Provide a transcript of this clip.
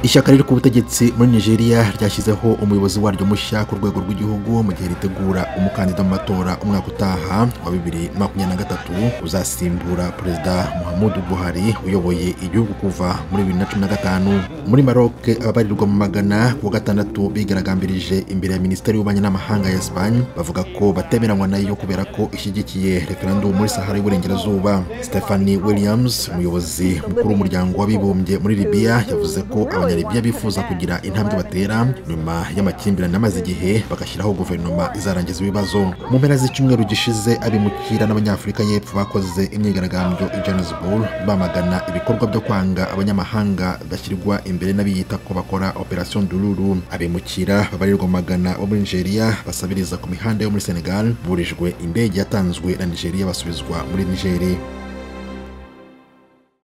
ishyaka riri ku butegetsi muri nigeria ryashyizeho umuyobozi waryo mushya ku rwego rw'igihugu mu gihe ritegura umukandida mu matora umwaka utaha wa bibiri makumyabiri na gatatu uzasimbura perezida muhammadu buhari uyoboye igihugu kuva muri bibiri na cumi na gatanu muri maroc ababarirwa mu magana ku wa gatandatu bigaragambirije imbere ya minisiteri y'ububanyi n'amahanga ya esipanye bavuga ko batemeranywa nayo kubera ko ishyigikiye referendum muri sahara y'uburengerazuba stephanie williams umuyobozi mukuru w'umuryango w'abibumbye muri libiya yavuze ko abanyaribiya bifuza kugira intambwe batera nyuma y'amakimbirane amaze igihe bagashyiraho guverinoma izarangiza ibibazo mu mpera z'icyumweru gishize abimukira n'abanyafurika y'epfo bakoze imyigaragambyo i johannesburg bamagana ibikorwa byo kwanga abanyamahanga bashyirwa imbere n'abiyita ko bakora operation dururu abimukira babarirwa magana bo muri nigeria basabiriza ku mihanda yo muri senegal burijwe indege yatanzwe na nigeria basubizwa muri nigeria